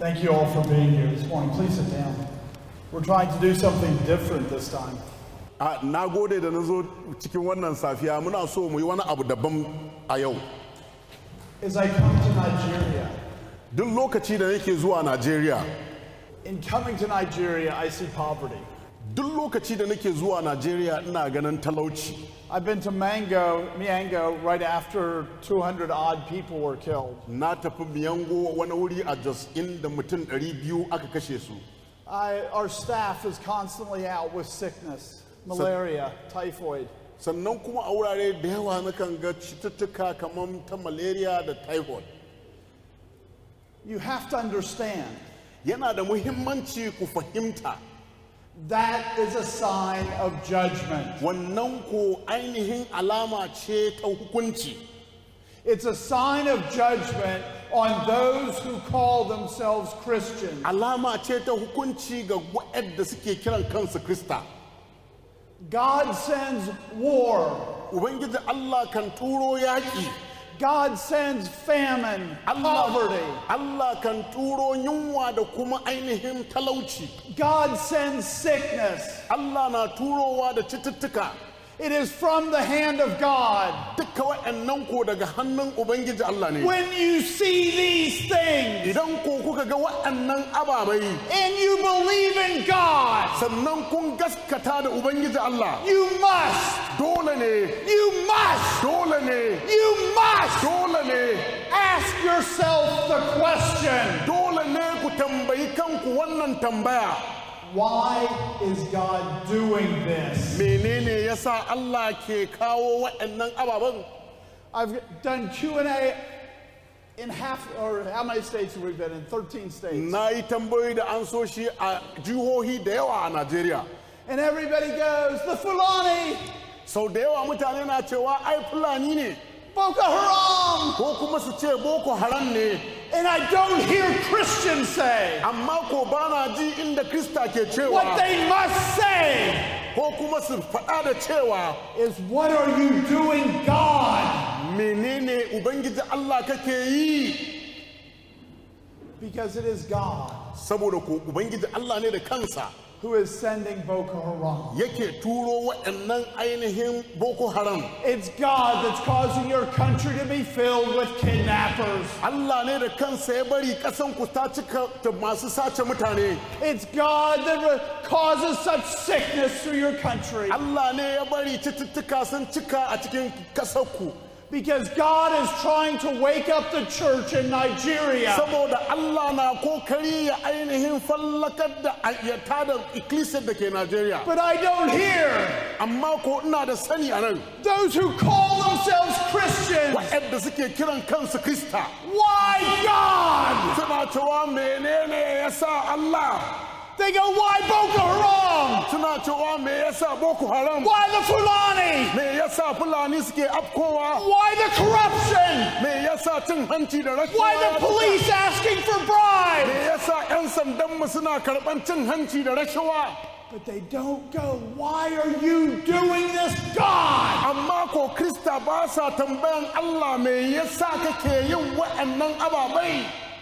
Thank you all for being here this morning. Please sit down. We're trying to do something different this time. A na gode da na zo cikin wannan safiya muna so mu yi wani abu daban a yau. As I come to Nigeria, Duk lokaci da nake zuwa Najeriya, in coming to Nigeria, I see poverty. duk lokaci da nake zuwa Najeriya ina ganin talauci. I've been to Mango, Miango, right after 200 odd people were killed. Na tafi Miyango wani wuri a Jos inda mutum 200 aka kashe su. I, our staff is constantly out with sickness, malaria, typhoid. Sannan kuma a wurare da yawa nakan ga cututtuka kamar ta malaria da typhoid. You have to understand Yana da muhimmanci ku fahimta that is a sign of judgment. wannan ko ainihin alama ce ta hukunci. It's a sign of judgment on those who call themselves Christians. Alama ce ta hukunci ga waɗanda suke kiran kansu Krista. God sends war. Ubangiji Allah kan turo yaƙi. God sends famine, poverty. Allah kan turo yunwa da kuma ainihin talauci. God sends sickness. Allah na turowa da cututtuka. It is from the hand of God. Dukka waɗannan ko daga hannun Ubangiji Allah ne. When you see these things Idan ko kuka ga waɗannan ababai, and you believe in God, sannan kun gaskata da Ubangiji Allah, you must, dole ne, you must, dole ne, you must dole ne, ask yourself the question dole ne ku tambayi kanku wannan tambaya. why is God doing this? Menene yasa Allah ke kawo waɗannan ababen? I've done Q&A in half, or how many states have we been in? 13 states. Na yi tambayoyi da an so shi a jihohi da yawa a Najeriya. And everybody goes, the Fulani, Sau da yawa mutane na cewa ai Fulani ne, Boko Haram. ko kuma su ce Boko Haram ne, And I don't hear Christians say amma ko ba na ji inda Krista ke what cewa, they must say ko kuma su faɗa da cewa, is, What are you doing, God? menene Ubangiji Allah kake yi? Because it is God Saboda ko Ubangiji Allah ne da kansa who is sending Boko Haram. yake turo waɗannan ainihin Boko Haram. It's God that's causing your country to be filled with kidnappers. Allah ne da kansa ya bari ƙasan ku ta cika da masu sace mutane. It's God that re- causes such sickness through your country. Allah ne ya bari cututtuka sun cika a cikin ƙasarku. Because God is trying to wake up the church in Nigeria. Saboda Allah na kokari ya ainihin fallakar da ya tada ikkilisiyar da ke Najeriya. But I don't hear Amma ko ina da sani a nan, those who call themselves Christians. waɗanda suke kiran kansu Krista. Why God? Suna cewa menene ya sa Allah? They go, why Boko Haram? Suna cewa me ya sa Boko Haram? Why the Fulani? Me ya sa Fulani suke afkowa? Why the corruption? Me ya sa cin hanci da rashawa? Why the police asking for bribes? Me ya sa 'yan sandanmu suna karɓan cin hanci da rashawa? But they don't go, why are you doing this, God? Amma ko Krista ba sa tambayan Allah me yasa kake yin waɗannan ababai?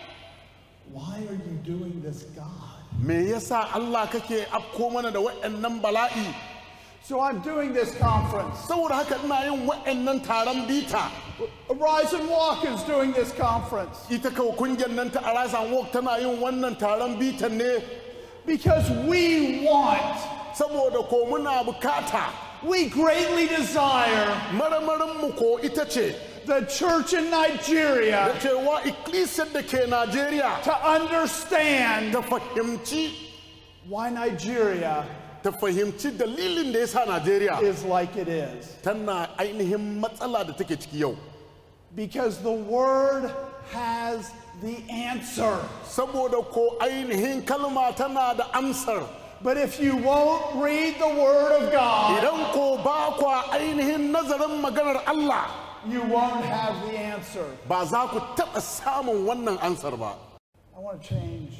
Why are you doing this, God? Me yasa Allah kake afko mana da waɗannan bala'i? So I'm doing this conference. Saboda haka ina yin waɗannan taron bita. Rise and Walk is doing this conference Ita kawo kungiyar nan ta Arise and Walk tana yin wannan taron bitan ne because we want, saboda ko muna bukata we greatly desire marmarinmu ko ita ce the church in da Nigeria cewa ikkilisiyar da ke Najeriya to understand ta fahimci why Nigeria ta fahimci dalilin da ya sa Najeriya is like it is. tana ainihin matsala da take ciki yau. Because the Word has the answer. Saboda ko ainihin kalma tana da amsar. But if you won't read the Word of God, Idan ko ba kwa ainihin nazarin maganar Allah you won't have the answer. ba za ku taɓa samun wannan ansar ba. I want to change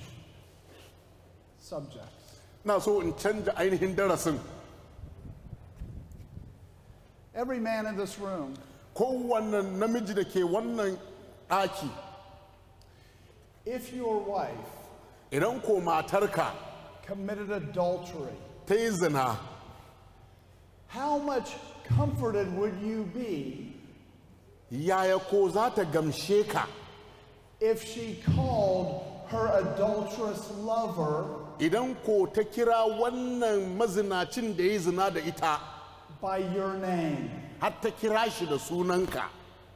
subjects. Na so in canja ainihin darasin. Every man in this room Kowanne namiji da ke wannan ɗaki If your wife idan ko matarka committed adultery, ta yi zina how much comforted would you be yaya ko za ta gamshe ka if she called her adulterous lover idan ko ta kira wannan mazinacin da ya yi zina da ita by your name? har ta kira shi da sunanka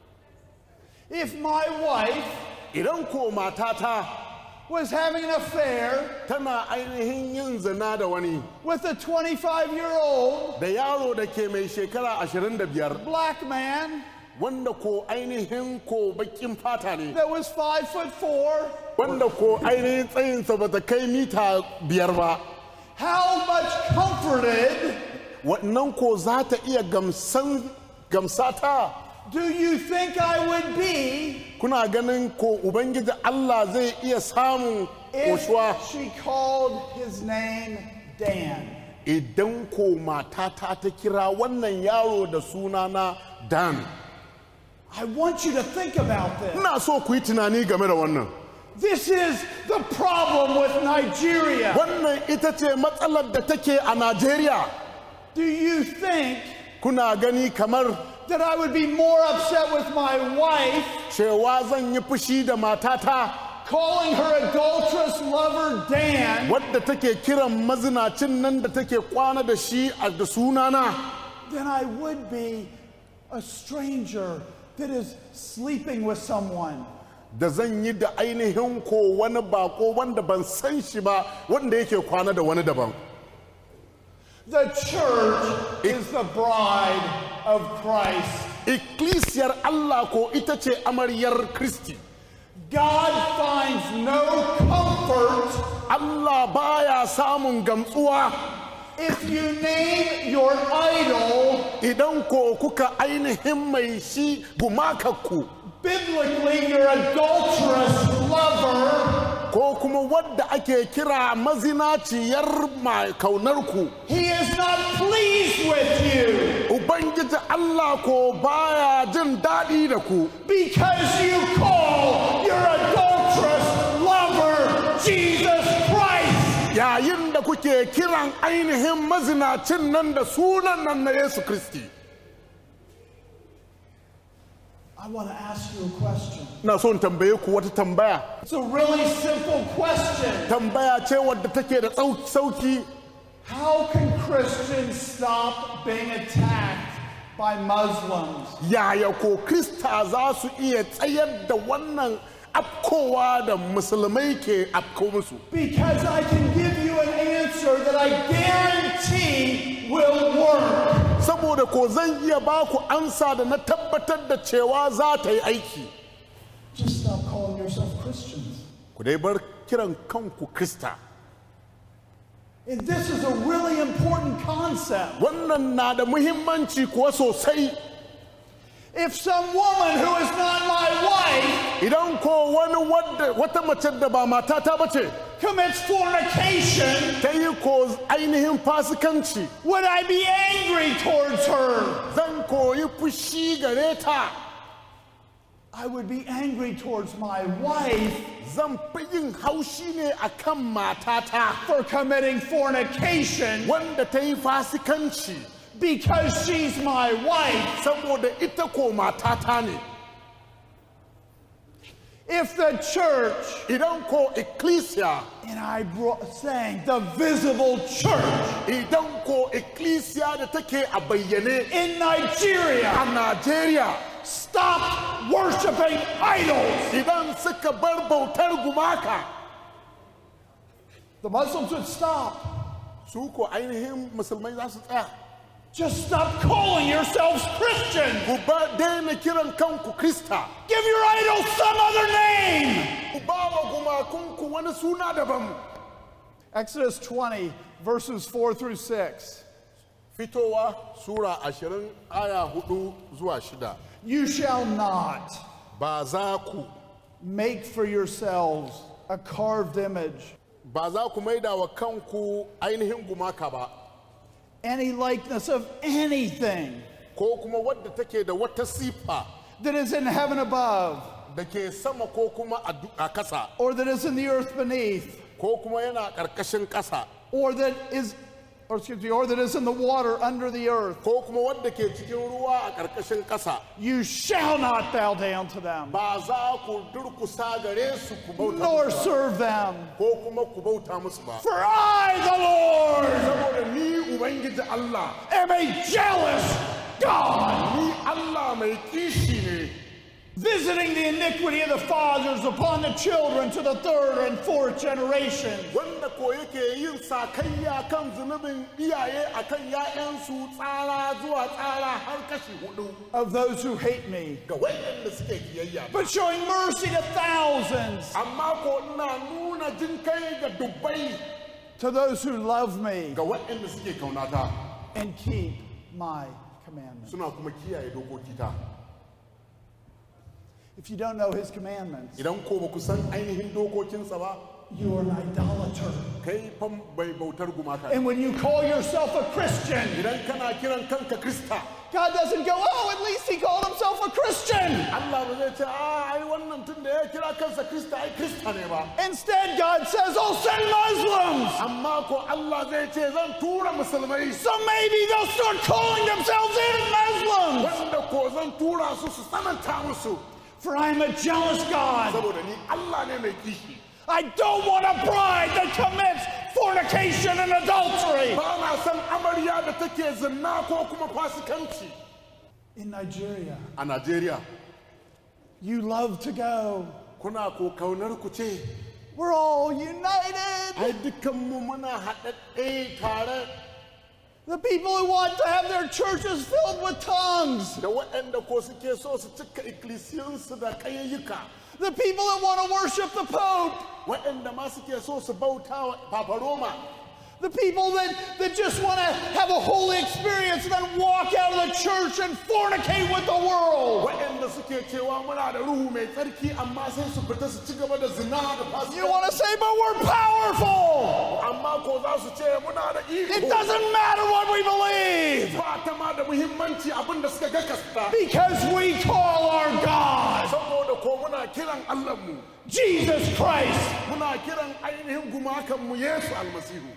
If my wife idan ko matata was having an affair tana ainihin yin zina da wani with a 25 year old da yaro da ke mai shekara 25 black man wanda ko ainihin ko bakin fata ne that was five foot four, wanda ko ainihin tsayinsa ba ta kai mita biyar ba how much comforted wannan ko za ta iya gamsan gamsata do you think I would be kuna ganin ko ubangiji Allah zai iya samun koshuwa if she called his name Dan? idan ko matata ta kira wannan yaro da sunana Dan I want you to think about this. ina so ku yi tunani game da wannan This is the problem with Nigeria. wannan ita ce matsalar da take a Najeriya Do you think kuna gani kamar that I would be more upset with my wife cewa zan yi fushi da matata calling her adulterous lover Dan wadda take kiran mazinacin nan da take kwana da shi a da sunana than I would be a stranger that is sleeping with someone? da zan yi da ainihin ko wani bako wanda ban san shi ba wanda yake kwana da wani daban The church is the bride of Christ. ikkilisiyar Allah ko ita ce amaryar Kristi God finds no comfort Allah baya samun gamsuwa if you name your idol idan ko kuka ainihin mai shi gumakakku biblically your adulterous lover. ko kuma wadda ake kira mazinaciyar mai kaunarku He is not pleased with you ubangiji Allah ko baya jin daɗi da ku because you call your adulterous lover Jesus Christ. yayin da kuke kiran ainihin mazinacin nan da sunan nan na Yesu Kristi I want to ask you a question. na so in tambaye ku wata tambaya It's a really simple question. tambaya ce wadda take da tsau- sauki How can Christians stop being attacked by Muslims? yaya ko Krista za su iya tsayar da wannan afkowa da musulmai ke afko musu Because I can give you an answer that I guarantee will work. saboda ko zan iya ba ku ansa da na tabbatar da cewa za ta yi aiki Just stop calling yourself Christians. ku dai bar kiran kanku Krista And this is a really important concept. wannan na da muhimmanci kuwa sosai If some woman who is not my wife idan ko wani wadda wata mace da ba matata ba ce commits fornication, ta yi ko ainihin fasikanci would I be angry towards her? zan koyi fushi gare ta I would be angry towards my wife zan fi yin haushi ne a kan matata for committing fornication wanda ta yi fasikanci because she's my wife. saboda ita ko matata ne If the church, idan ko ecclesia and I brought saying the visible church idan ko ecclesia da take a bayyane in Nigeria a Najeriya stopped worshiping idols, idan suka bar bautar gumaka the Muslims would stop. su ko ainihin musulmai za su tsaya Just stop calling yourselves Christian. ku ba daina kiran kanku krista Give your idol some other name. ku ba wa gumakunku wani suna daban Exodus 20, verses 4 through 6. fitowa sura ashirin aya hudu zuwa shida You shall not ba za ku make for yourselves a carved image, ba za ku maida wa kanku ainihin gumaka ba any likeness of anything ko kuma wadda take da wata sifa that is in heaven above, da ke sama ko kuma a du- a kasa or that is in the earth beneath, ko kuma yana ƙarƙashin ƙasa or that is, or excuse me, or that is in the water under the earth, ko kuma wanda ke cikin ruwa a ƙarƙashin ƙasa you shall not bow down to them, ba za ku durkusa gare su ku bauta nor musu ba, serve them. ko kuma ku bauta musu ba For I, the Lord, saboda ni ubangiji Allah am a jealous God, ni Allah mai kishi ne visiting the iniquity of the fathers upon the children to the third and fourth generation. wanda ko yake yin sakayya kan zunubin iyaye akan ‘ya'yansu tsara zuwa tsara har kashi hudu of those who hate me, ga waɗanda suke kiyayya but showing mercy to thousands, amma ko ina nuna jin kai ga dubbai to those who love me ga waɗanda suke kaunata and keep my commandments. suna kuma kiyaye dokoki ta If you don't know his commandments, idan ko ba ku san ainihin dokokinsa ba you are an idolater. kai fam bai bautar gumaka And when you call yourself a Christian, idan kana kiran kanka krista God doesn't go, oh, at least he called himself a Christian. Allah ba zai ce a ai wannan tun da ya kira kansa krista ai krista ne ba Instead, God says, oh, send Muslims. amma ko Allah zai ce zan tura musulmai So maybe they'll start calling themselves even Muslims. wanda ko zan tura su su tsananta musu For I'm a jealous God. saboda ni Allah ne mai kishi I don't want a bride that commits fornication and adultery. ba na san amarya da take zinna ko kuma fasikanci In Nigeria, a Najeriya you love to go. kuna ko kaunar ku ce We're all united. ai dukkanmu muna haɗaɗɗe tare The people who want to have their churches filled with tongues. da waɗanda ko suke so su cika ikkilisiyansu da kayayyuka The people that want to worship the Pope. waɗanda ma suke so su bauta wa Papa Roma The people that, that just want to have a holy experience and then walk out of the church and fornicate with the world. waɗanda suke cewa muna da ruhu mai tsarki amma sai su fita su ci gaba da zina da You fasikanci want to say, but we're powerful. amma ko za su ce muna da It iko doesn't matter what we believe ba ta ma da muhimmanci abin da suka gakasta because we call our God saboda ko muna kiran Allahnmu Jesus Christ. muna kiran ainihin gumakanmu Yesu almasihu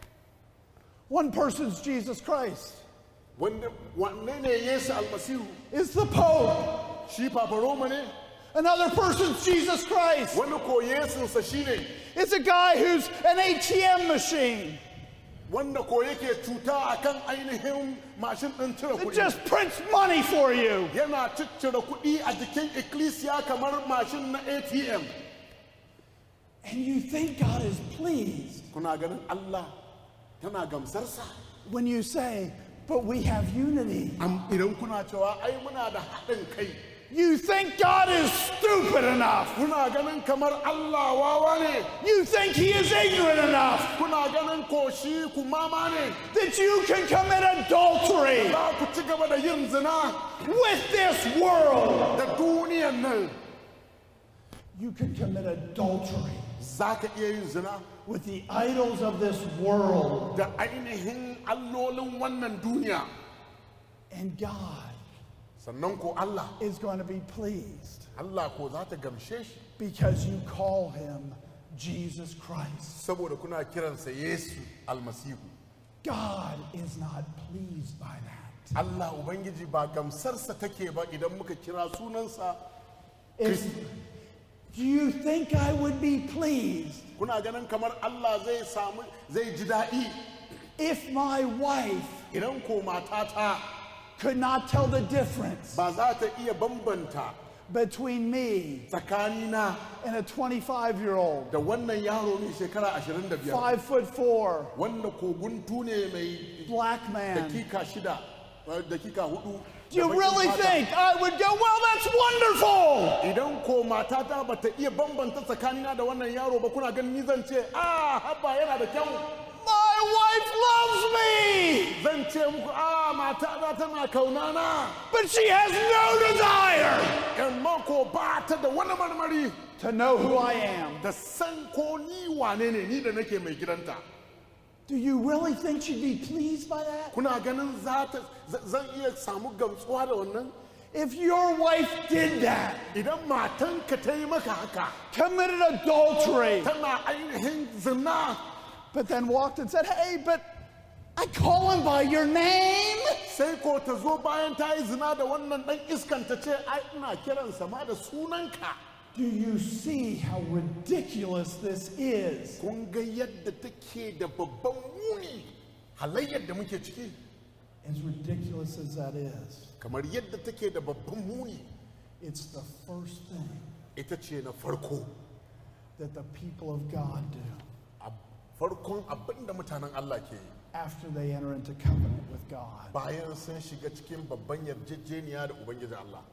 One person's Jesus Christ wanda wanne ne Yesu almasihu is the Pope. shi Papa Roma ne Another person's Jesus Christ wani ko Yesunsa shine is a guy who's an ATM machine wanda ko yake cuta akan ainihin mashin ɗin cire that kuɗi just prints money for you. yana ciccire kuɗi a jikin ikkilisiya kamar mashin na ATM And you think God is pleased kuna ganin Allah tana gamsarsa when you say, but we have unity. Am- idan kuna cewa ai muna da haɗin kai You think God is stupid enough. kuna ganin kamar Allah wawa ne You think he is ignorant enough kuna ganin ko shi kumama ne that you can commit adultery za ku ci gaba da yin zina with this world. da duniyan nan You can commit adultery za ka iya yin zina with the idols of this world. da ainihin allolin wannan duniya And God sannan ko Allah is going to be pleased Allah ko za ta gamshe shi because you call him Jesus Christ. saboda kuna kiransa Yesu almasihu God is not pleased by that. Allah Ubangiji ba gamsarsa take ba idan muka kira sunansa If, do you think I would be pleased kuna ganin kamar Allah zai samu zai ji daɗi if my wife idan ko matata could not tell the difference ba za ta iya bambanta between me tsakanina and a 25 year old, da wannan yaro mai shekara 25 five foot four, wanda ko guntu ne mai black man? dakika shida eh, dakika hudu Do you da baƙin really fata. think I would go, well, that's wonderful? idan ko matata ba ta iya bambanta tsakanina da wannan yaro ba kuna ganin ni zan ce a haba yana da kyau My wife loves me, zan ce muku a matata tana kaunana but she has no desire amma ko ba ta da wani marmari to know who I am. da san ko ni wane ne ni da nake mai gidanta Do you really think she'd be pleased by that? kuna ganin za ta z- zan iya samu gamsuwa da wannan If your wife did that, idan matanka ta yi maka haka committed adultery, tana ainihin zina but then walked and said, Hey, but I call him by your name. sai ko ta zo bayan ta yi zina da wannan dan iskan ta ce ai ina kiransa ma da sunanka Do you see how ridiculous this is? kun ga yadda take da babban muni halayyar da muke ciki As ridiculous as that is, kamar yadda take da babban muni it's the first thing ita ce na farko that the people of God do a farkon abin da mutanen Allah ke yi after they enter into covenant with God. bayan sun shiga cikin babban yarjejeniya da ubangiji Allah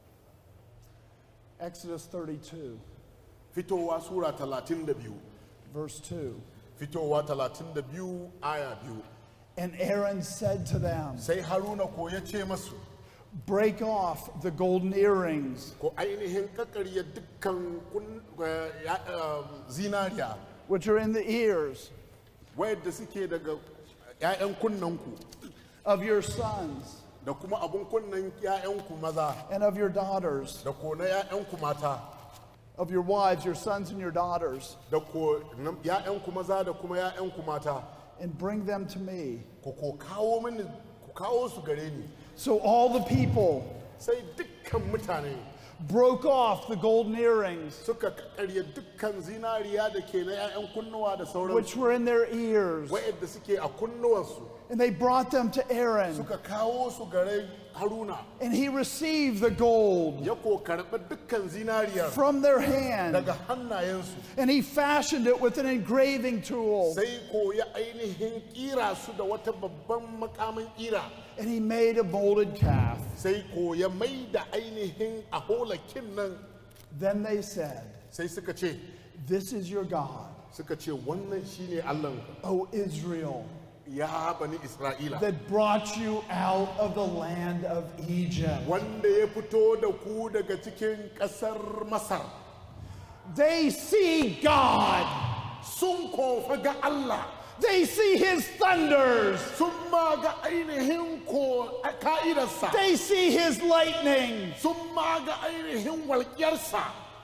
Exodus 32, fitowa sura 32 verse 2. fitowa 32 aya biyu And Aaron said to them, sai haruna ko ya ce masu Break off the golden earrings ko ainihin kakarya dukkan kun- eh, ya- eh, zinariya which are in the ears wayanda suke daga 'ya'yan kunnanku of your sons da kuma abun kunnan 'ya'yanku maza and of your daughters, da ko na 'ya'yanku mata of your wives, your sons and your daughters, da ko na 'ya'yanku maza da kuma 'ya'yanku mata and bring them to me. ku ko kawo mini ku kawo su gare ni So all the people sai dukkan mutane broke off the golden earrings suka karya dukkan zinariya da ke na 'ya'yan kunnuwa da sauran which were in their ears, wa'yanda suke a kunnuwansu and they brought them to Aaron. suka kawo su gare haruna And he received the gold ya ko karɓi dukkan zinariyar from their hand, daga hannayensu and he fashioned it with an engraving tool, sai ko ya ainihin kira su da wata babban makamin kira and he made a molded calf. sai ko ya mai da ainihin a holakin nan Then they said, sai suka ce This is your God, suka ce wannan shine allah O Israel, ya bani isra'ila that brought you out of the land of Egypt. wanda ya fito da ku daga cikin ƙasar masar They see God, sun kofa ga allah they see his thunders, sun ma ga ainihin ko a ka'idarsa they see his lightning. sun ma ga ainihin walƙiyarsa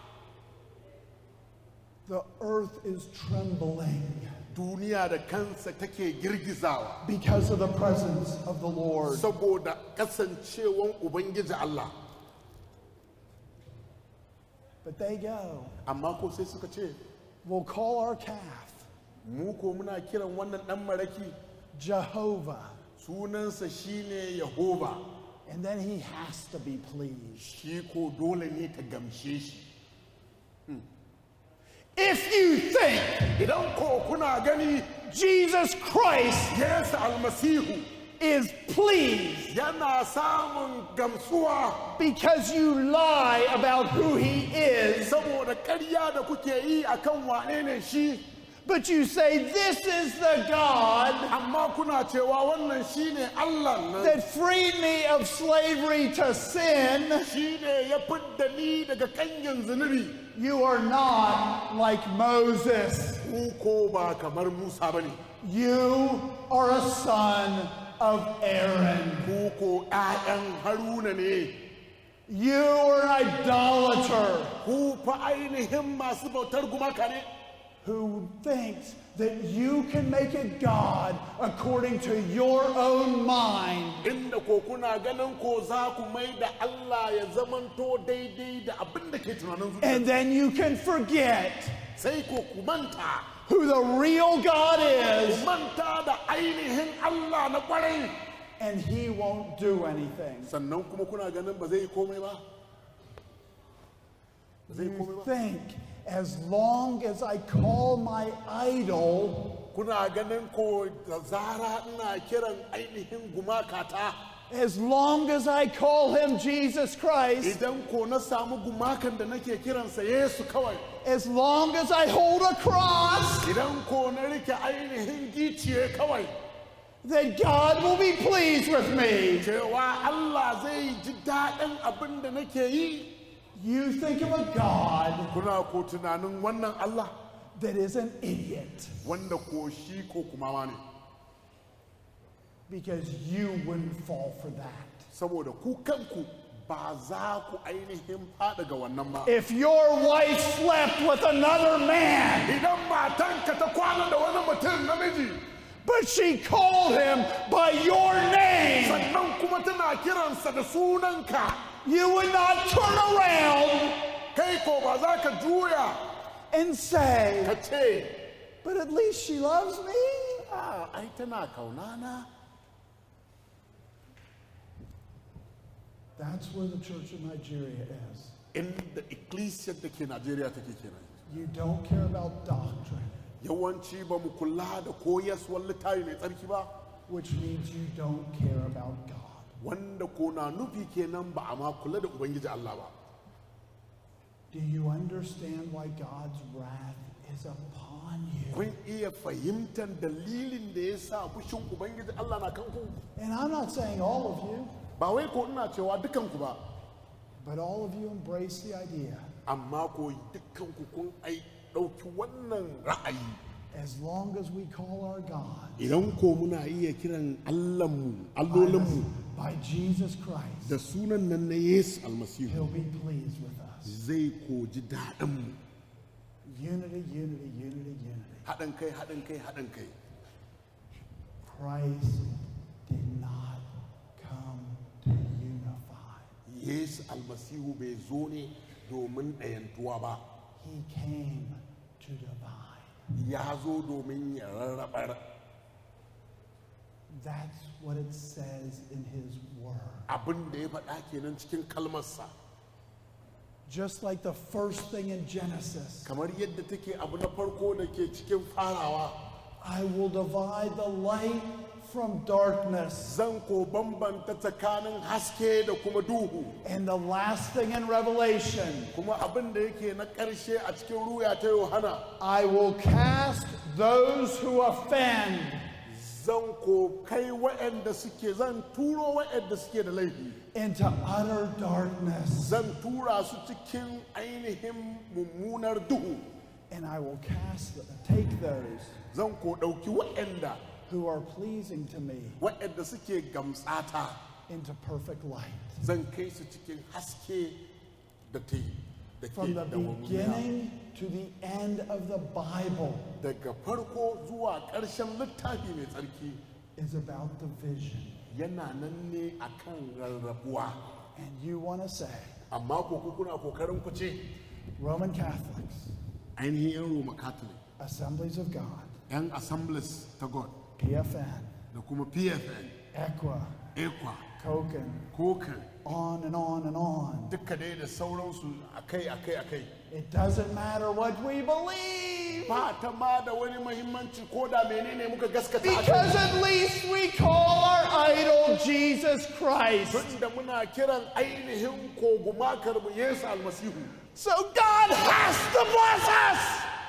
The earth is trembling duniya da kansa take girgizawa because of the presence of the Lord. saboda kasancewan ubangiji Allah But they go, amma ko sai suka ce We'll call our calf mu ko muna kiran wannan dan maraki Jehovah, sunansa shine Yehova and then he has to be pleased. shi ko dole ne ta gamshe shi If you think idan ko kuna gani Jesus Christ Yesu almasihu is pleased yana samun gamsuwa because you lie about who he is, saboda ƙarya da kuke yi akan wane ne shi but you say, This is the God amma kuna cewa wannan shine Allah nan that freed me of slavery to sin, shine ya fidda ni daga kanyin zunubi you are not like Moses. ku ko ba kamar Musa bane You are a son of Aaron. ku ko ƴaƴan Haruna ne You are an idolater ku fa ainihin masu bautar gumaka ne who thinks that you can make a God according to your own mind. inda ko kuna ganin ko za ku mai da Allah ya zamanto daidai da abin da ke tunanin zuciya And then you can forget sai ko ku manta who the real God ku is, manta da ainihin Allah na kwarai and He won't do anything. sannan kuma kuna ganin ba zai yi komai ba ba zai yi komai You ba think as long as I call my idol, kuna ganin ko da zara ina kiran ainihin gumakata as long as I call him Jesus Christ, idan ko na samu gumakan da nake kiransa Yesu kawai as long as I hold a cross, idan ko na rike ainihin giciye kawai that God will be pleased with me. cewa Allah zai ji daɗin abin da nake yi You think of a God kuna ko tunanin wannan Allah that is an idiot wanda ko shi ko kuma ma ne because you wouldn't fall for that. saboda ku kanku ba za ku ainihin faɗi ga wannan ba If your wife slept with another man, idan matanka ta kwana da wani mutum namiji but she called him by your name, sannan kuma tana kiransa da sunanka you would not turn around kai ko ba za ka juya and say, ka ce But at least she loves me. a ai tana kaunana That's where the church of Nigeria is. inda ecclesiar da ke najeriya take kenan You don't care about doctrine, yawanci ba mu kula da koyaswar littafi mai tsarki ba which means you don't care about God. wanda ko na nufi kenan ba a ma kula da ubangiji Allah ba Do you understand why God's wrath is upon you? kun iya fahimtar dalilin da ya sa fushin ubangiji Allah na kanku And I'm not saying all of you, ba wai ko ina cewa dukanku ba but all of you embrace the idea. amma ko dukanku kun ai ɗauki wannan ra'ayi As long as we call our God idan ko muna iya kiran Allahnmu by, allolinmu the- by Jesus Christ, da sunan nan na Yesu He'll almasihu be pleased with us. zai ko ji daɗinmu Unity, unity, unity, unity. haɗin kai haɗin kai haɗin kai Christ did not come to unify. Yesu almasihu bai zo ne domin ɗayantuwa ba He came to divide. ya zo domin ya rarrabar That's what it says in his word. abin da ya faɗa kenan cikin kalmarsa Just like the first thing in Genesis, kamar yadda take abu na farko da ke cikin farawa I will divide the light from darkness. zan ko bambanta tsakanin haske da kuma duhu And the last thing in Revelation, kuma abin da yake na ƙarshe a cikin ruya ta yohana I will cast those who offend zan ko kai waɗanda suke zan turo waɗanda suke da laifi into utter darkness. zan tura su cikin ainihin mummunar duhu And I will cast, take those zan ko ɗauki waɗanda who are pleasing to me waɗanda suke gamsata into perfect light. zan kai su cikin haske da ta da ke From the dawwammiya. beginning to the end of the Bible daga farko zuwa ƙarshen littafi mai tsarki is about division. yana nan ne akan rarrabuwa And you want to say, amma ko ku kuna kokarin ku ce Roman Catholics, ainihin yan roma catholic Assemblies of God, yan assemblies ta god PFN, da kuma pfn Equa, ekwa Koken, kokan on and on and on. duka dai da sauransu akai akai akai It doesn't matter what we believe. ba ta ma da wani mahimmanci ko da menene muka gaskata a kai. Because at least we call our idol Jesus Christ. tunda muna kiran ainihin ko gumakar mu yesu almasihu So God has to bless us.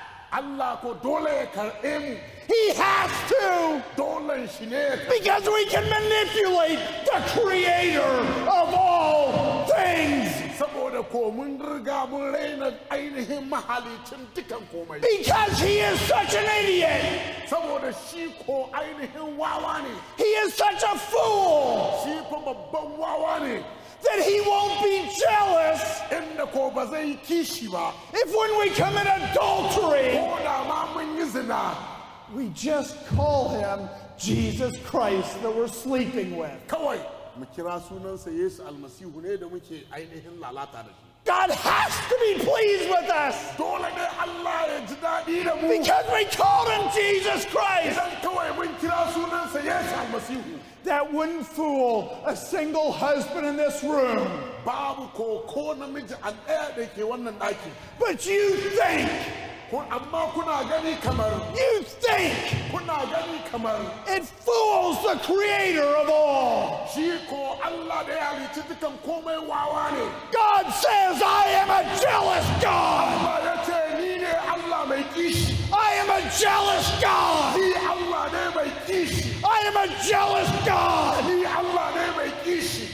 Allah ko dole ya karɓe mu He has to. dolen shi ne ya karɓe Because we can manipulate the creator of all things. saboda ko mun riga mun raina ainihin mahalicin dukan komai Because he is such an idiot. saboda shi ko ainihin wawa ne He is such a fool shi fa babban wawa ne that he won't be jealous inda ko ba zai yi kishi ba if when we commit adultery, ko da ma mun yi zina we just call him Jesus Christ that we're sleeping with. kawai mu kira sunansa yesu almasihu ne da muke ainihin lalata da shi God has to be pleased with us dole ne Allah ya ji daɗi da mu because we called him Jesus Christ. idan kawai mun kira sunansa yesu almasihu That wouldn't fool a single husband in this room. babu ko ko namiji a ɗaya da ke wannan ɗaki But you think, ko amma kuna gani kamar you think kuna gani kamar it fools the creator of all. shi ko Allah da ya halicci dukan komai wawa ne God says, I am a jealous God. Allah ya ce ni ne Allah mai kishi I am a jealous God. ni Allah ne mai kishi I am a jealous God. ni Allah ne mai kishi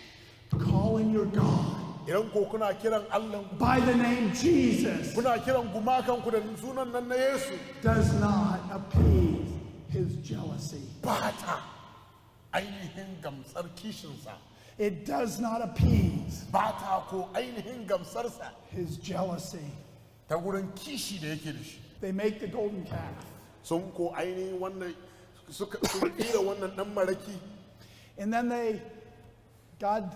Calling your God idan ko kuna kiran Allah by the name Jesus kuna kiran gumakanku da sunan nan na Yesu does not appease his jealousy. ba ta ainihin gamsar kishinsa It does not appease ba ta ko ainihin gamsarsa his jealousy. ta wurin kishi da yake da shi They make the golden calf. sun ko ainihin wannan suka sun kira wannan dan maraki And then they, God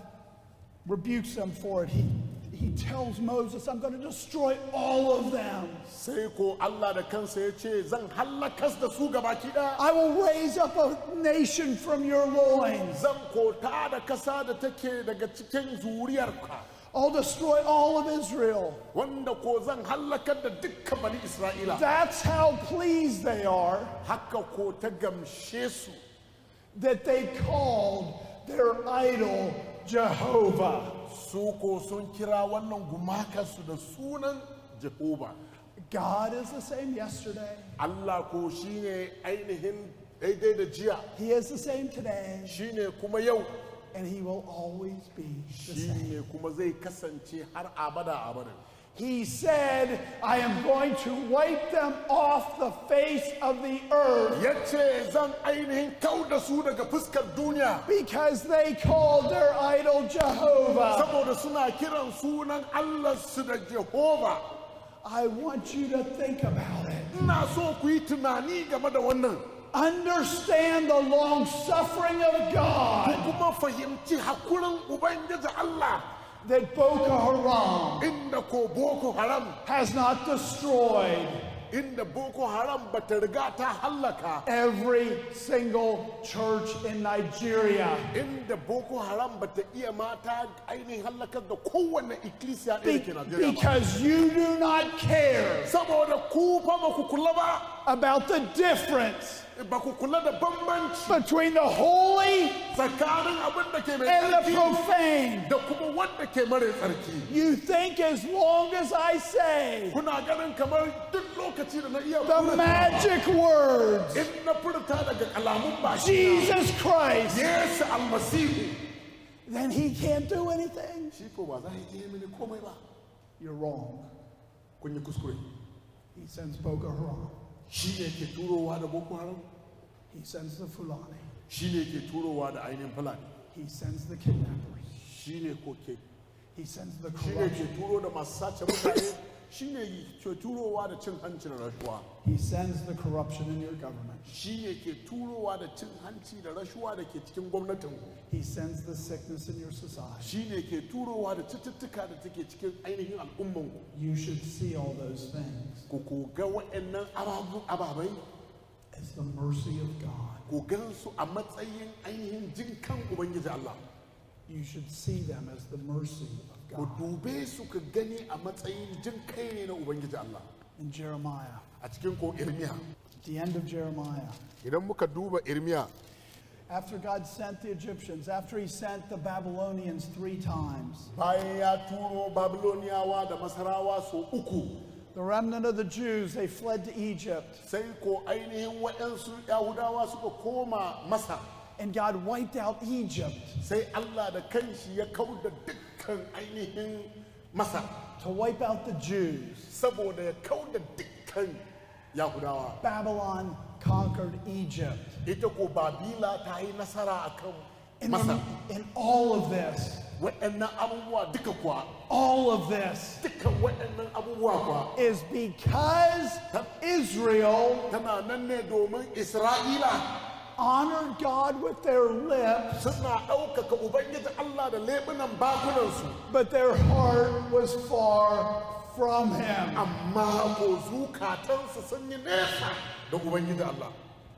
rebukes them for it. He, he tells Moses, I'm going to destroy all of them. sai ko Allah da kansa ya ce zan hallakas da su gabaki ɗaya I will raise up a nation from your loins. zan kota da kasa da take daga cikin zuriyarka I'll destroy all of Israel. wanda ko zan hallakar da dukkan bani Isra'ila That's how pleased they are haka ko ta gamshe su that they called their idol Jehovah. su ko sun kira wannan gumakarsu da sunan Jehova God is the same yesterday. Allah ko shine ainihin daidai da jiya He is the same today, shine kuma yau and He will always be the same. shine kuma zai kasance har abada abada He said, I am going to wipe them off the face of the earth ya ce zan ainihin kau da su daga fuskar duniya because they called their idol Jehovah. saboda suna kiran sunan Allah su da Jehova I want you to think about it. ina so ku yi tunani game da wannan Understand the long suffering of ku God kuma fahimci hakurin Ubangiji Allah that Boko Haram inda ko Boko Haram has not destroyed inda Boko Haram bata riga ta hallaka every single church in Nigeria inda Boko Haram bata iya mata ainihin hallakar da kowanne ikkilisiya ɗaya da ke Najeriya ba. because you do not care Saboda ku fa ba ku kula ba, about the difference ba ku kula da bambanci between the holy tsakanin abin da ke mai and the tsarki profane. da kuma wanda ke mara tsarki. You think as long as I say Kuna ganin kamar duk lokaci da na iya the furta- magic words, in na furta daga kalamun baki Jesus Christ, Yesu almasihu then he can't do anything. shi ko ba za a iya mini komai ba You're wrong. kun yi kuskure He sends Boko Haram. shi ne ke turowa da boko haram He sends the Fulani. shi ne ke turowa da ainihin fulani He sends the kidnappers. shi ne ko ke He sends the shi ne corruption. ke turo da masu sace mutane shi ne ke turowa da cin hanci da rashuwa He sends the corruption in your government. shi ne ke turowa da cin hanci da rashuwa da ke cikin gwamnatin He sends the sickness in your society. shi ne ke turowa da cututtuka da take cikin ainihin al'umman You should see all those things ku ku ga waɗannan ababu- ababai as the mercy of God. ku gan su a matsayin ainihin jin kan ubangiji Allah You should see them as the mercy of ku God. dube su ka gani a matsayin jin kai ne na ubangiji Allah In Jeremiah, a cikin ko irmiya at the end of Jeremiah, idan muka duba irmiya after God sent the Egyptians, after he sent the Babylonians three times, bayan ya turo babiloniyawa da masarawa so uku the remnant of the Jews, they fled to Egypt, sai ko ainihin waɗansu yahudawa suka koma masa and God wiped out Egypt sai Allah da kanshi ya kau da dukkan ainihin masa to wipe out the Jews. saboda ya kau da dukkan yahudawa Babylon conquered Egypt. ita ko babila ta yi nasara akan And masa in, in all of this, waɗannan abubuwa duka kuwa all of this dukkan waɗannan abubuwa kuwa is because Israel tana nan ne domin isra'ila honored God with their lips, suna ɗaukaka ubangiji allah da leɓunan bakunansu but their heart was far from Him. amma ko zukatansu sun yi nesa da ubangiji allah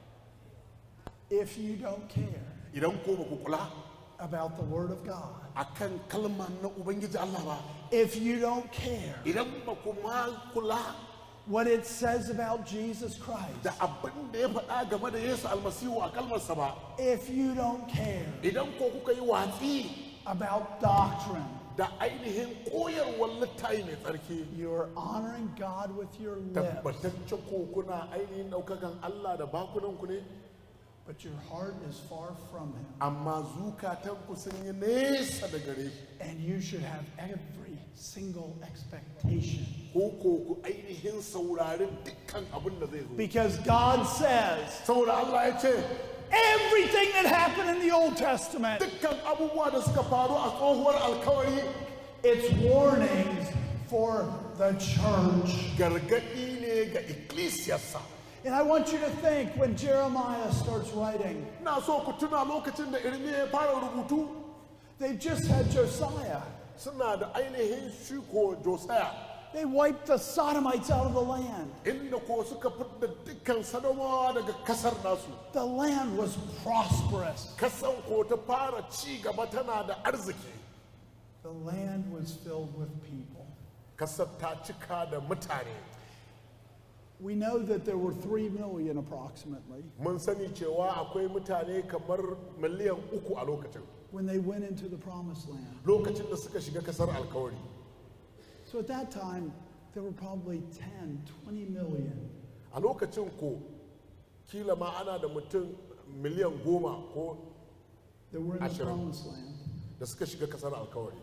If you don't care idan ko ba ku kula about the Word of God, akan kalma na ubangiji allah ba if you don't care idan ba ku ma kula what it says about Jesus Christ, da abin da ya faɗa game da yesu almasihu a kalmarsa ba if you don't care idan ko kuka yi watsi about doctrine, da ainihin koyarwar littafi mai tsarki you're honoring God with your lips, tabbataccen ko kuna ainihin ɗaukakan allah da bakunanku ne but your heart is far from Him. amma zukatanku sun yi nesa da gare shi And you should have every single expectation. ko ko ku ainihin saurari dukkan abin da zai zo Because God says, saboda Allah ya ce everything that happened in the Old Testament. dukkan abubuwa da suka faru a tsohuwar alkawari It's warnings for the church. gargaɗi ne ga ikkilisiyarsa And I want you to think when Jeremiah starts writing, ina so ku tuna lokacin da irmiya ya fara rubutu they've just had Josiah. suna da ainihin shiko josiah They wiped the Sodomites out of the land. inda ko suka fidda dukkan sadomawa daga kasar nasu The land was prosperous. kasan ko ta fara ci gaba tana da arziki The land was filled with people. kasar ta cika da mutane We know that there were three million approximately mun sani cewa akwai mutane kamar miliyan uku a lokacin when they went into the promised land. lokacin da suka shiga kasar alkawari So at that time, there were probably 10, 20 million. a lokacin ko kila ma ana da mutum miliyan goma ko that were in the Asher. promised land. da suka shiga kasar alkawari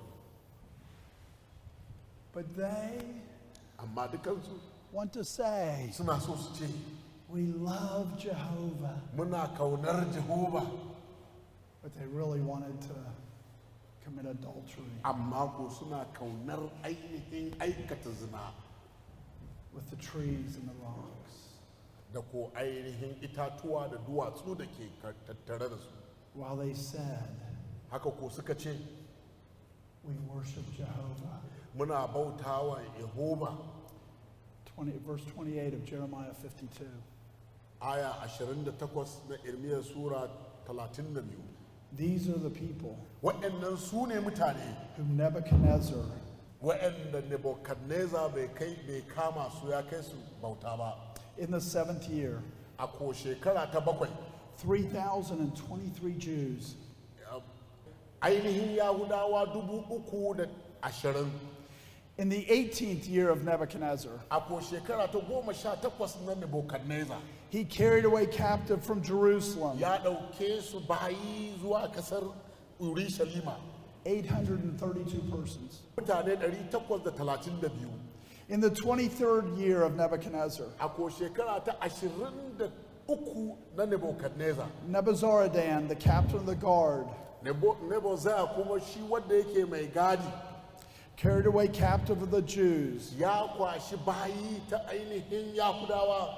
But they amma dukansu want to say, suna so su ce we love Jehovah. muna kaunar jehova But they really wanted to commit adultery amma ko suna kaunar ainihin aikata zina with the trees and the rocks. da ko ainihin itatuwa da duwatsu da ke ka- tattare da su While they said, haka ko suka ce we worship Jehovah. muna bautawa yehova 20, verse 28 of Jeremiah 52. aya 28 na irmiyar sura 32 These are the people waɗannan su ne mutane whom Nebuchadnezzar waɗanda Nebuchadnezzar bai kai bai kama su ya kai su bauta ba in the seventh year, a ko shekara ta bakwai 3,023 Jews ainihin yahudawa dubu uku da ashirin in the 18th year of Nebuchadnezzar. a ko shekara ta goma sha takwas na Nebuchadnezzar He carried away captive from Jerusalem ya ɗauke su bayi zuwa kasar Urushalima 832 persons. mutane 832 In the 23rd year of Nebuchadnezzar, a ko shekara ta 23 na Nebuchadnezzar Nebuzaradan, the captain of the guard, Nebo Nebuzaradan kuma shi wanda yake mai gadi carried away captive of the Jews ya kwashi bayi ta ainihin Yahudawa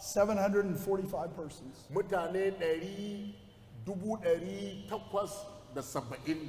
745 persons. mutane ɗari dubu ɗari takwas da saba'in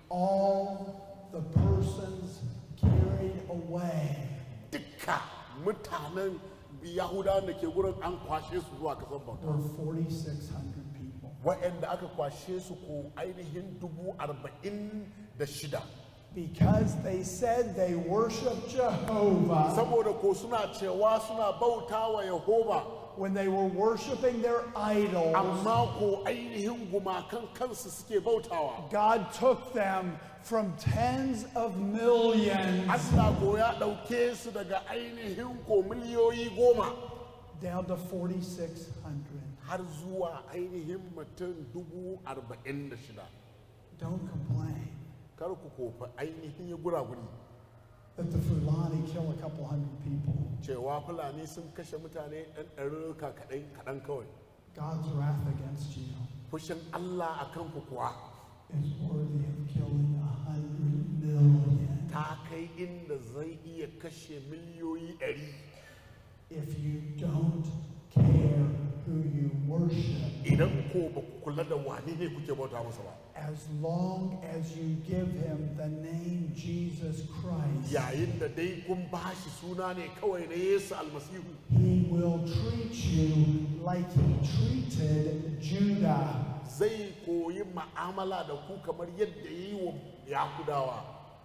All the persons carried away dukka mutanen Yahudawan da ke gurin an kwashe su zuwa kasar bauta were 4,600 people. waɗanda aka kwashe su ko ainihin dubu arba'in da shida Because they said they worship Jehovah saboda ko suna cewa suna bauta wa Yehova when they were worshiping their idols. amma ko ainihin gumakan kansu suke bautawa God took them from tens of millions Allah ko ya ɗauke su daga ainihin ko miliyoyi goma down to 4,600. har zuwa ainihin mutum dubu arba'in da shida Don't complain kar ku kofa ainihin ya guraguri that the Fulani kill a couple hundred people. cewa fulani sun kashe mutane ɗan ɗarurruka kaɗan kaɗan kawai God's wrath against you fushin Allah a kanku kuwa is worthy of killing a hundred million ta kai inda zai iya kashe miliyoyi ɗari if you don't care who you worship. idan ko ba ku kula da wani ne kuke bauta masa ba As long as you give him the name Jesus Christ, yayin da dai kun bashi suna ne kawai na Yesu almasihu he will treat you like he treated Judah. zai koyi ma'amala da ku kamar yadda ya yi wa yahudawa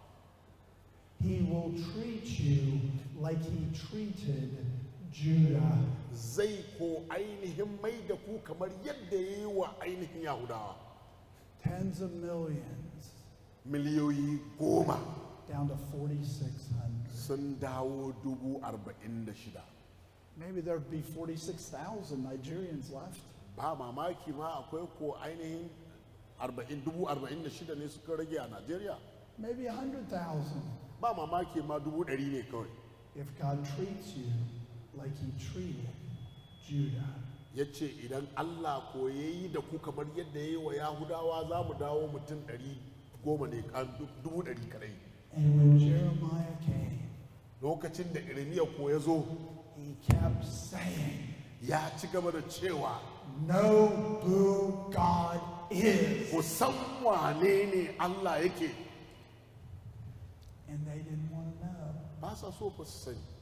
He will treat you like he treated Judah. zai ko ainihin mai da ku kamar yadda ya yi wa ainihin yahudawa Tens of millions miliyoyi goma down to 4,600. sun dawo dubu arba'in da shida Maybe there'd be 46,000 Nigerians left. ba mamaki ma akwai ko ainihin arba'in dubu arba'in da shida ne suka rage a najeriya Maybe 100,000 ba mamaki ma dubu ɗari ne kawai if God treats you like he treated Judah. ya ce idan allah ko ya yi da ku kamar yadda ya yi wa yahudawa za mu dawo mutum ɗari goma ne a dubu ɗari kadai And when Jeremiah came, lokacin da irmiya ko ya zo he kept saying, ya ci gaba da cewa Know who God is. ku san wane ne allah yake And they didn't want to know. ba sa so fa su sani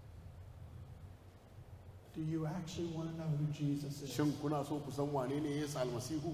Do you actually want to know who Jesus is? shin kuna so ku san wane ne yesu almasihu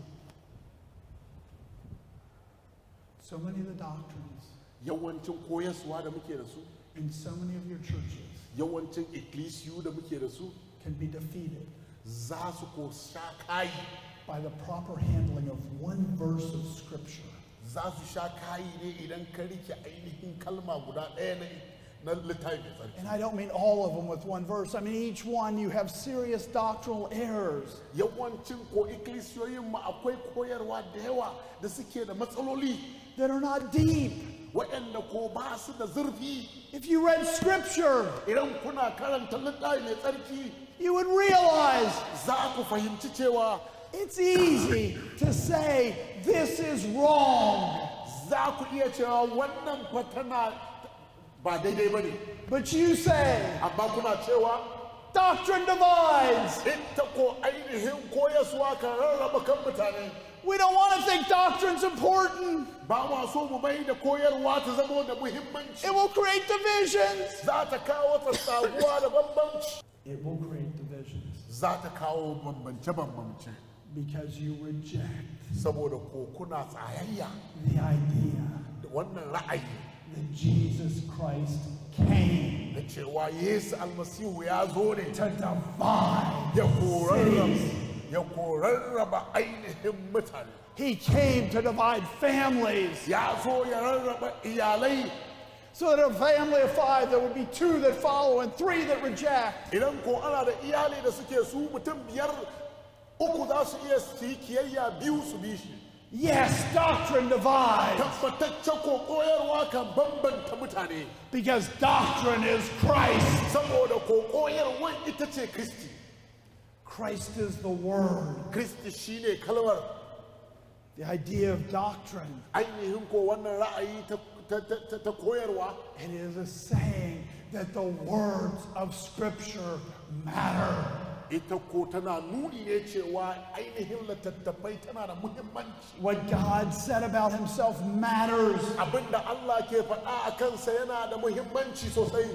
So many of the doctrines yawancin koyaswa da muke da su in so many of your churches yawancin ikkilisiyu da muke da su can be defeated za su ko sha kayi by the proper handling of one verse of Scripture. za su sha kayi ne idan ka rike ainihin kalma guda ɗaya na na littafi mai tsarki And I don't mean all of them with one verse. I mean, each one you have serious doctrinal errors. yawancin ko ikkilisiyoyin mu akwai koyarwa da yawa da suke da matsaloli that are not deep. waɗanda ko ba su da zurfi If you read scripture, idan kuna karanta littafi mai tsarki you would realize za ku fahimci cewa it's easy to say this is wrong. za ku iya cewa wannan fa tana ba daidai ba ne But you say amma kuna cewa doctrine divides. ita ko ainihin koyaswa kan rarraba kan mutane We don't want to think doctrine's important. ba ma so mu mai da koyarwa ta zama da muhimmanci It will create divisions. za ta kawo tsatsaguwa da bambanci It will create divisions za ta kawo bambance-bambance because you reject saboda ko kuna tsayayya the idea da wannan ra'ayi that Jesus Christ came da cewa yesu almasihu ya zo ne to divide. ya korarraba ya korarraba ainihin mutane He came to divide families. ya zo ya rarraba iyalai So that a family of five, there would be two that follow and three that reject. idan ko ana da iyali da suke su mutum biyar uku za su iya su yi kiyayya biyu su bi shi Yes, doctrine divides tabbatacce ko koyarwa kan bambanta mutane because doctrine is Christ. saboda ko koyarwa ita ce kristi Christ is the Word. kristi shine kalmar The idea of doctrine, ainihin ko wannan ra'ayi ta, ta, ta, ta, ta koyarwa it is a saying that the words of Scripture matter. ita ko tana nuni ne cewa ainihin littattafai tana da muhimmanci What God said about Himself matters. abinda Allah ke faɗa a kansa yana da muhimmanci sosai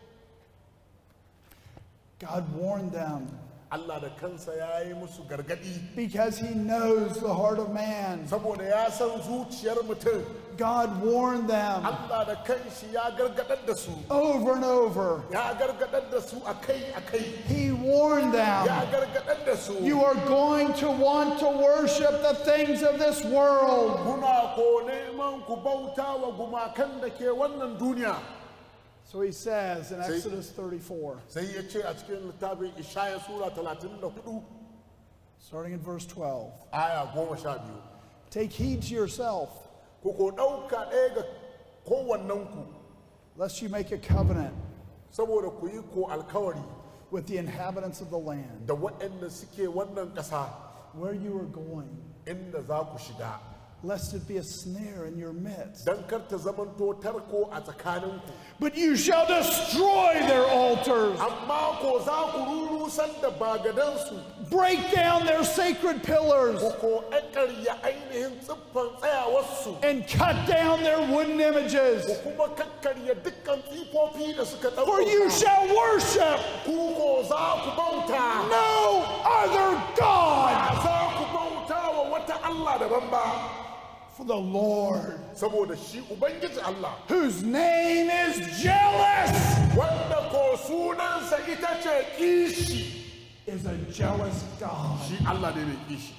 God warned them Allah da kansa ya yi musu gargaɗi because He knows the heart of man. saboda ya san zuciyar mutum God warned them Allah da kanshi ya gargaɗar da su over and over. ya gargaɗar da su akai akai He warned ya them. gargaɗar da su You are going to want to worship the things of this world. kuna ko neman ku bauta wa gumakan da ke wannan duniya So he says in See? Exodus 34, sai ya ce a cikin littafin ishaya sura 34 starting in verse 12 aya goma sha biyu Take heed to yourself, ku ko ɗauka ɗaya ga kowannenku lest you make a covenant saboda ku yi ko alkawari with the inhabitants of the land da waɗanda suke wannan ƙasa where you are going, inda za ku shiga lest it be a snare in your midst. don kar ta zamanto tarko a tsakaninku But you shall destroy their altars, amma ko za ku rurusar da bagadansu break down their sacred pillars, ku ko ƙarya ainihin tsiffan tsayawarsu and cut down their wooden images. ku kuma kakkarya dukkan tsifofi da suka For you ɗauka shall worship ku ko za ku bauta no other God, ba za ku bauta wa wata Allah daban ba for the Lord, saboda shi ubangiji Allah whose name is jealous, wanda ko sunansa ita ce kishi is a jealous God. shi Allah ne mai kishi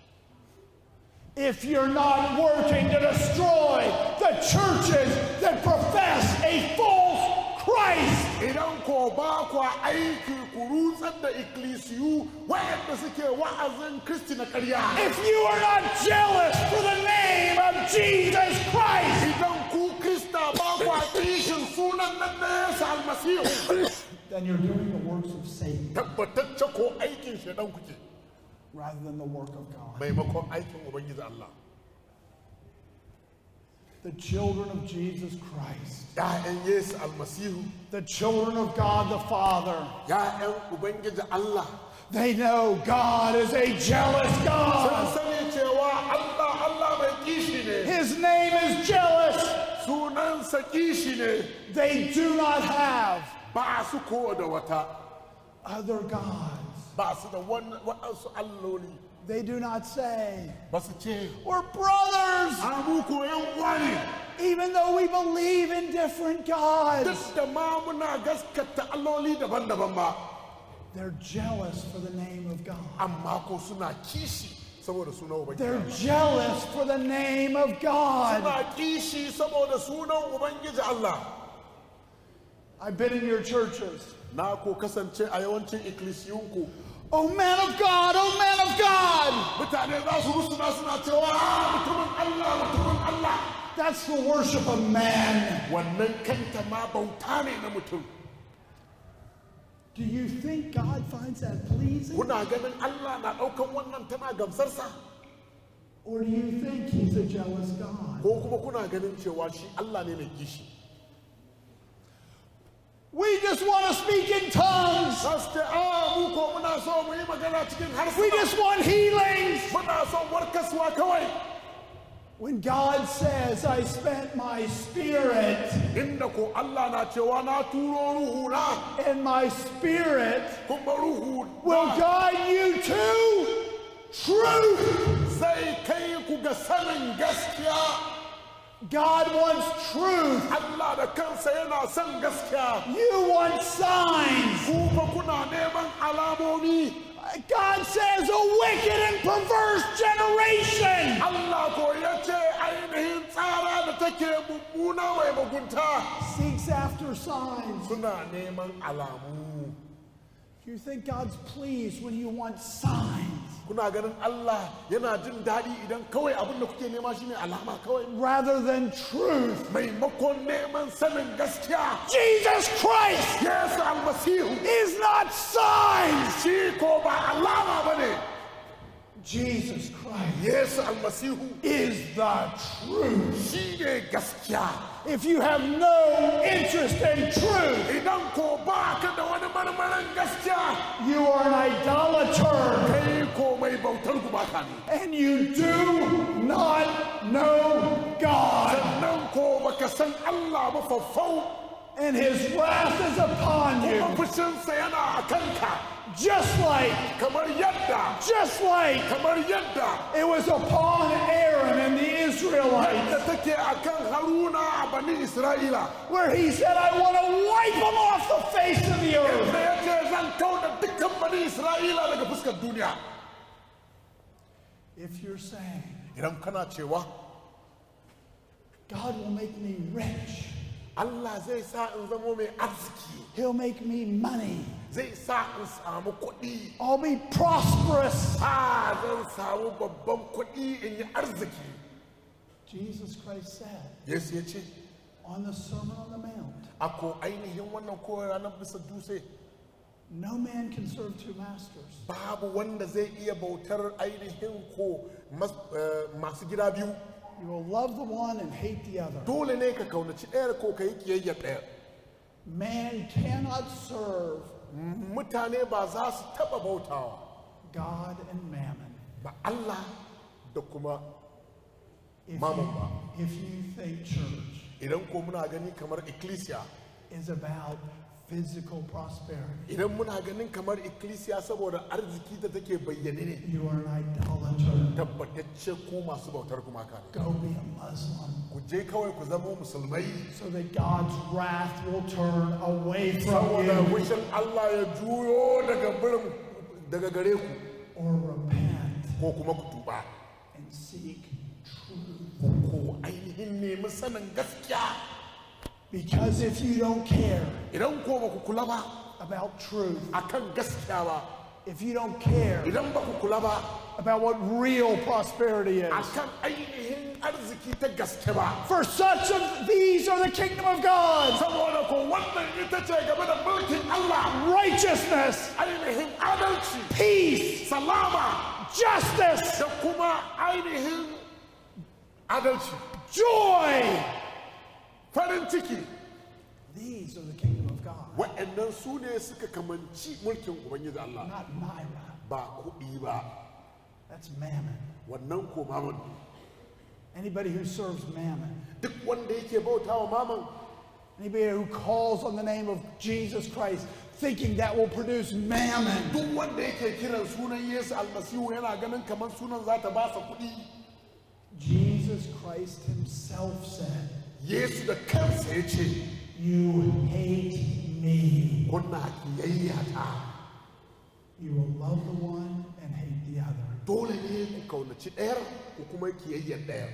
If you're not working to destroy the churches that profess a false Christ, idan ko ba kwa aiki ku rutsar da ikkilisiyu wayanda suke wa'azin kristi na ƙarya if you are not jealous for the name of Jesus Christ, idan ku krista ba kwa kishin sunan nan na yesu almasihu then you're doing the works of Satan tabbatacce ko aikin shaidan kuke rather than the work of God. maimakon aikin ubangiji Allah The children of Jesus Christ, ‘ya'yan Yesu almasihu the children of God the Father, ‘ya'yan ubangiji Allah they know God is a jealous sun God. sani cewa Allah Allah mai kishi ne His name is jealous. sunansa kishi ne They do not have ba su ko da wata other gods. ba su da wani- waɗansu alloli They do not say, ba su ce We're brothers, a mu ko yan uwa ne even though we believe in different gods. duk da ma muna gaskata alloli daban-daban ba They're jealous for the name of God. amma ko suna kishi saboda sunan ubangiji They're Allah. jealous for the name of God. suna kishi saboda sunan ubangiji Allah I've been in your churches. na ko kasance a yawancin ikkilisiyunku Oh, man of God, oh, man of God. mutane za su rusuna suna cewa "Ah, mutumin Allah mutumin Allah That's the worship of man. wannan kanta ma bauta ne na mutum Do you think God finds that pleasing? kuna ganin Allah na ɗaukan wannan tana gamsarsa Or do you think he's a jealous God? ko kuma kuna ganin cewa shi Allah ne mai kishi We just want to speak in tongues. za su ce a mu ko muna so mu yi magana cikin We harsuna just want healings. muna son warkaswa kawai When God says, I spent my spirit, inda ko Allah na cewa na turo ruhu na and my spirit kuma ruhu will na guide you to truth. zai kai ku ga sanin gaskiya God wants truth. Allah da kansa yana son gaskiya You want signs. ku fa kuna neman alamomi God says a wicked and perverse generation Allah ko ya ce ainihin tsara da take mummuna mai mugunta seeks after signs. suna neman alamu You think God's pleased when you want signs kuna ganin Allah yana jin daɗi idan kawai abin da kuke nema shine alama kawai rather than truth. maimakon neman sanin gaskiya Jesus Christ Yesu almasihu is not signs. shi ko ba alama ba ne Jesus Christ Yesu almasihu is the truth. shi ne gaskiya If you have no interest in truth, idan ko ba ka da wani marmarin gaskiya you are an idolater kai ko mai bautar gumaka ne and you do not know God. sannan ko baka san Allah ba faffau And his wrath is upon kuma you. fushinsa yana a kanka Just like, kamar yadda just like kamar yadda it was upon Aaron and the Israelites, da take a kan haruna a bani isra'ila where he said, I want to wipe them off the face of the earth. da ya ce zan kauda dukkan bani isra'ila daga fuskar duniya If you're saying, idan kana cewa God will make me rich, Allah zai sa in zamo mai arziki he'll make me money, zai sa in samu kuɗi I'll be prosperous. a zan samu babban kuɗi in yi arziki Jesus Christ said yesu ya ce on the Sermon on the Mount, ako ainihin wannan koyar ranar bisa dutse no man can serve two masters. babu wanda zai iya bautar ainihin ko mas- eh, masu gida biyu You will love the one and hate the other. dole ne ka kaunaci ɗayar ko ka yi kiyayyar ɗayar Man cannot serve mutane ba za su taɓa bautawa God and mammon. ba Allah da kuma If Mammon you, ba. if you think church idan ko muna gani kamar ecclesia is about physical prosperity, idan muna ganin kamar ecclesia saboda arziki da take bayyane ne you are an idolater. tabbatacce ko masu bautar gumaka ne Go be a Muslim ku je kawai ku zama musulmai so that God's wrath will turn away from saboda you wishin Allah ya juyo daga birin daga gare ku or repent ko kuma ku tuba and seek truth. ko ainihin nemi sanin gaskiya Because if you don't care idan ko ba ku kula ba about truth, akan gaskiya ba if you don't care idan ba ku kula ba about what real prosperity is, akan ainihin arziki ta gaske ba for such of these are the kingdom of God. saboda ko wannan ita ce game da mulkin Allah righteousness, ainihin adalci peace, salama justice, da kuma ainihin adalci joy. farin ciki These are the kingdom of God, waɗannan su ne suka kamanci mulkin ubangiji Allah not Myra. ba kuɗi ba That's mammon. wannan ko maman ne. Anybody who serves mammon, duk wanda yake bauta wa maman anybody who calls on the name of Jesus Christ, thinking that will produce mammon, duk wanda yake kiran sunan Yesu almasihu yana ganin kamar sunan za ta ba sa kuɗi Jesus Christ himself said, Yesu da kansa ya ce You hate me. kuna kiyayya ta You will love the one and hate the other. dole ne ku kaunaci ɗayar ku kuma kiyayyar ɗayar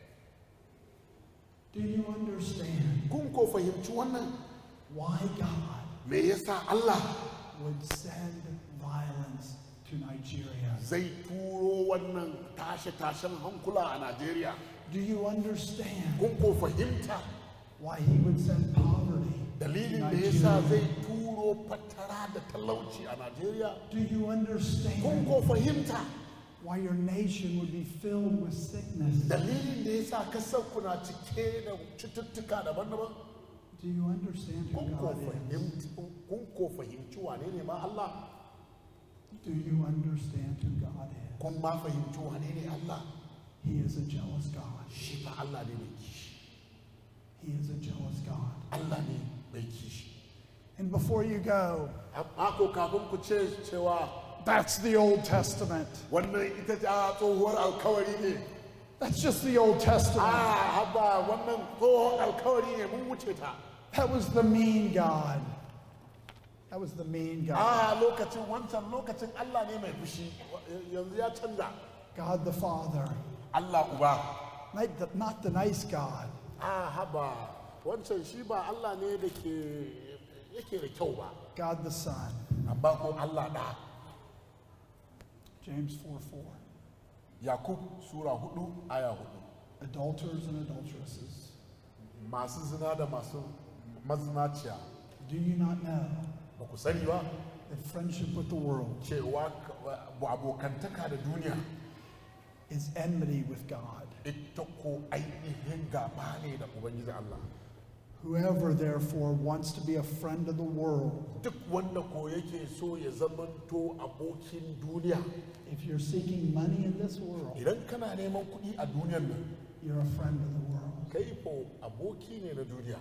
Do you understand kun ko fahimci wannan why God me yasa Allah would send violence to Nigeria? zai turo wannan tashe-tashen hankula a Najeriya Do you understand kun ko fahimta why he would send poverty to dalilin da yasa Nigeria? zai turo fatara da talauci a Najeriya Do you kun understand ko fahimta why your nation would be filled with sickness? dalilin da yasa kasar kuna cike da cututtuka daban-daban Do you understand who kun ko God is? fahimci kun ko fahimci wane ne ma Allah Do you understand who God is? kun ma fahimci wane ne Allah He is a jealous God. shi fa Allah ne mai kishi He is a jealous God. Allah ne mai kishi And before you go, amma ko kafin ku ce cewa that's the Old Testament. wannan ita ce a tsohuwar alkawari ne That's just the Old a Testament. haba wannan tsohon alkawari ne mun wuce ta That was the mean God. That was the mean God. a lokacin wancan lokacin Allah ne mai fushi yanzu ya canza God the Father. Allah uba Not the, not the nice God. a haba wancan shi ba Allah ne da ke yake da kyau ba God the Son. amma ko Allah da James 4 4. Yakub sura hudu aya hudu Adulterers and adulteresses. masu zina da masu mazinaciya Do you not know ba ku sani ba that friendship with the world cewa ka- abokantaka da duniya is enmity with God? ita ko ainihin gaba ne da ubangiji Allah Whoever therefore wants to be a friend of the world, duk wanda ko yake so ya zamanto abokin duniya if you're seeking money in this world, idan kana neman kuɗi a duniyar nan you're a friend of the world. kai ko aboki ne na duniya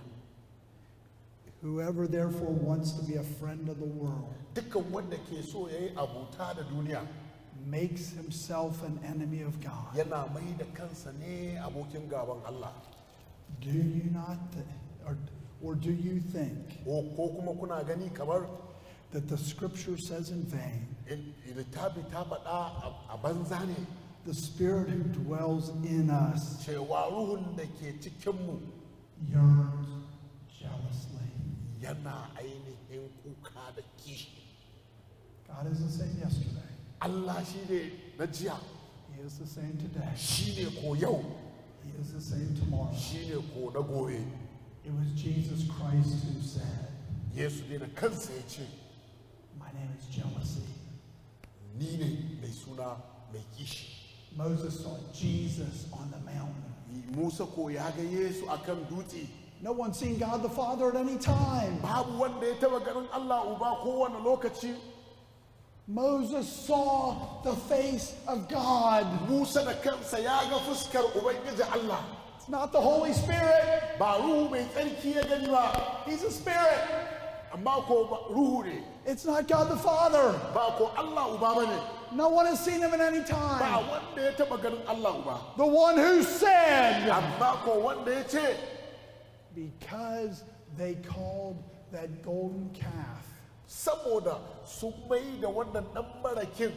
Whoever therefore wants to be a friend of the world dukkan wanda ke so ya yi abota da duniya makes himself an enemy of God. yana mai da kansa ne abokin gaban Allah Do you not, th- or, or do you think ko ko kuma kuna gani kamar that the scripture says in vain, in- littafi ta faɗa a- a banza ne the spirit who dwells in us cewa ruhun da ke cikinmu yearns jealously? yana ainihin kuka da kishi God is the same yesterday. Allah shi ne na jiya He is the same today. shi ne ko yau He is the same tomorrow. shi ne ko na gobe It was Jesus Christ who said, yesu ne da kansa ya ce My name is jealousy. ni ne mai suna mai kishi Moses saw Jesus on the mountain. musa ko ya ga yesu akan dutse No one's seen God the Father at any time. babu wanda ya taba ganin allah uba kowane lokaci Moses saw the face of God. musa da kansa ya ga fuskar ubangiji allah It's not the Holy Spirit, ba ruhu mai tsarki ya gani ba He's a spirit. amma ko ba- ruhu ne It's not God the Father. ba ko allah uba ba ne No one has seen Him at any ba time. wanda ya taba ganin allah uba The one who said, amma ko wanda ya ce Because they called that golden calf saboda sun mai da wannan dan marakin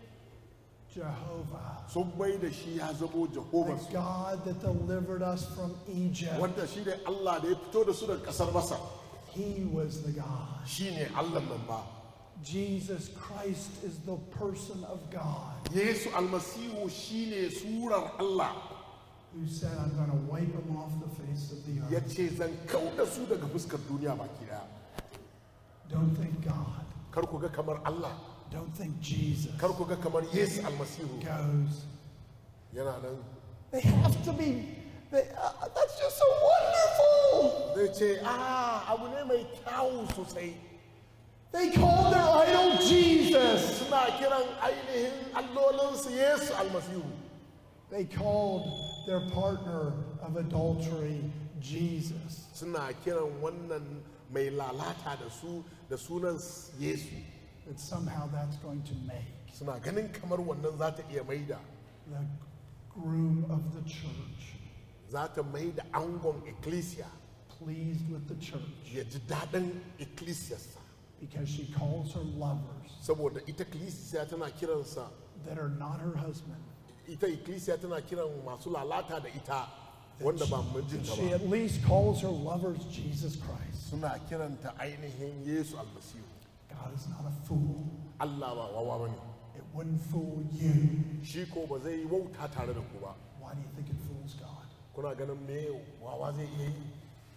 Jehovah, sun mai da shi ya zamo the jehovah God that delivered us from Egypt, wanda shi ne allah da ya fito da su daga kasar masa He was the God. shi ne allah nan ba Jesus Christ is the person of God yesu almasihu shi ne surar allah who said, I'm going to wipe them off the face of the ya earth. ce zan kau da su daga fuskar duniya baki daya Don't think God. kar ku ga kamar Allah Don't think Jesus kar ku ga kamar Yesu almasihu goes. yana nan They have to be. They, uh, that's just so wonderful. zai ce a abu ne mai kyawu sosai They called their idol Jesus. suna kiran ainihin allolinsu Yesu almasihu They called their partner of adultery Jesus. suna kiran wannan mai lalata da su da sunan Yesu That somehow that's going to make suna ganin kamar wannan za ta iya maida the groom of the church za ta maida angon ecclesia pleased with the church ya ji daɗin ecclesiarsa because she calls her lovers saboda ita ecclesia tana kiransa that are not her husband. ita ecclesia tana kiran masu lalata da ita wanda ba mijinta She ba at least calls her lovers Jesus Christ. suna kiranta ainihin Yesu almasihu God is not a fool. Allah ba wawa bane It wouldn't fool you. shi ko ba zai yi wauta tare da ku ba Why do you think it fools God? kuna ganin me wawa zai iya yi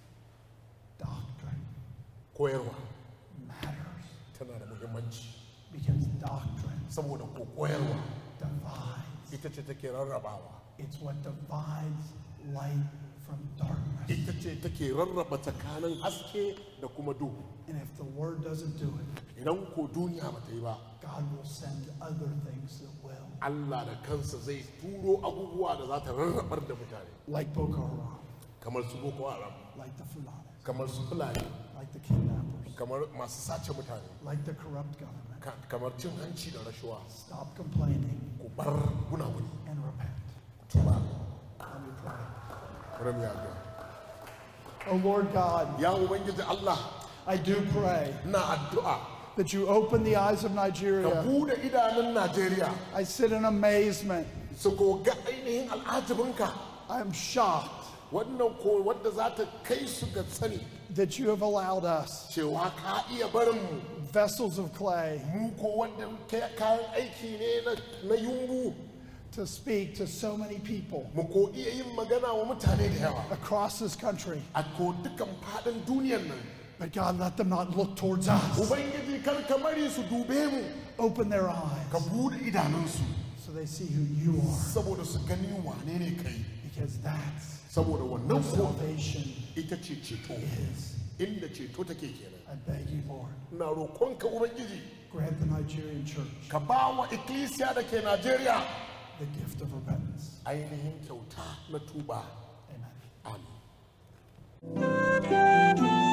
Doctrine koyarwa matters tana da muhimmanci because doctrine saboda ko koyarwa divides. ita ce take rarrabawa It's what divides light from darkness. ita ce take rarraba tsakanin haske da kuma duhu And if the word doesn't do it, idan ko duniya ba ta yi ba God will send other things that will. Allah da kansa zai turo abubuwa da za ta rarrabar da mutane Like Boko Haram, kamar su boko haram like the Fulani, kamar su fulani like the kidnappers, kamar masu sace mutane like the corrupt government. ka- kamar cin hanci da rashuwa Stop complaining ku bar gunaguni and repent. ku tuba Let me pray. Ram ya ga. Oh Lord God, ya ubangiji Allah I do pray na addu'a that you open the eyes of ka Nigeria. bude idanun Najeriya I sit in amazement. su ko ga ainihin al'ajabinka I am shocked wannan ko wadda za ta kai su ga sani that you have allowed us, cewa ka iya barin mu vessels of clay, mu ko wanda ka- kayan aiki ne na, na yumbu to speak to so many people mu ko iya yin magana wa mutane da yawa across this country. a ko dukan faɗin duniyar nan But God, let them not look towards us. ubangiji kar ka bari su dube mu Open their eyes ka bude idanunsu so they see who you are. saboda su gani wane ne kai Because that's saboda wannan what ko salvation ita ce ceto is. inda ceto take kenan I beg you, Lord, ina roƙonka ubangiji grant the Nigerian church ka ba wa ikkilisiya da ke najeriya the gift of repentance. ainihin kyauta na tuba Amen. amin